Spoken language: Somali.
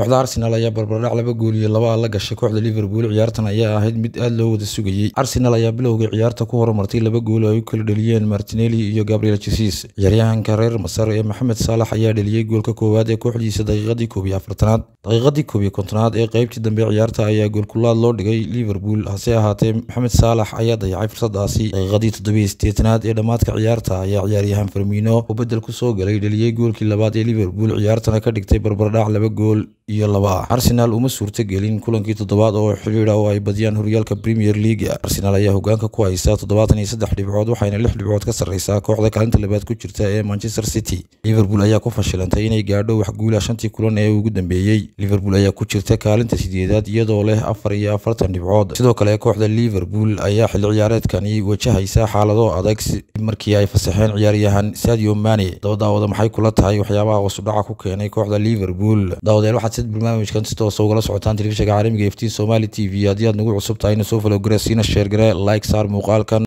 kooxda arsenal ayaa barbardhac laba gool iyo laba la gashay kooxda liverpool ciyaartan ayaa ahayd mid aad loo wada sugayey arsenal ayaa bilowga ciyaarta ku horumartay laba gool oo ay u kala dheliyeen martinelli iyo gabriel jesus ciyaaryahanka reer masar ee maxamed saalax ayaa dheliyey goolka koowaad ee kooxdiisa daqiiqadii koob iyo afartanaad daqiiqadii koob iyo kontonaad ee qeybtii dambe ciyaarta ayaa goolkulaad loo dhigay liverpool hase ahaatee maxamed saalax ayaa dayacay fursadaasi daqiiqadii toddobiyo sideetanaad ee dhammaadka ciyaarta ayaa ciyaaryahan fermino oo bedel ku soo galay dheliyey goolkii labaad ee liverpool ciyaartana ka dhigtay barbardhac laba gool iyo laba arsenal uma suurto gelin kulankii toddobaad oo xidhiidha oo ay badiyaan horyaalka premier leaga arsenal ayaa hogaanka ku haysa toddobaatan iyo saddex dhibcood waxayna lix dhibcood ka sarreysaa kooxda kaalinta labaad ku jirta ee manchester city liverpool ayaa ku fashilantay inay gaadho wax guula shantii kulan ee ugu dambeeyey liverpool ayaa ku jirta kaalinta sideedaad iyadoo leh afar iyo afartan dhibcood sidoo kale kooxda liverpool ayaa xilli ciyaareedkani wajahaysa xaalado adag markii ay fasaxeen ciyaaryahan sadio mane daba daawada maxay kula tahay waxyaabaha hoosudhaca ku keenay kooxda liverpool daawadeel waxaad sid barnaamijkan si toosa ugala socotaan telefishinka caalamiga ft somali t v haddii aad nagu cusub tahayna soo falow gare siina sheer gare like saar muuqaalkan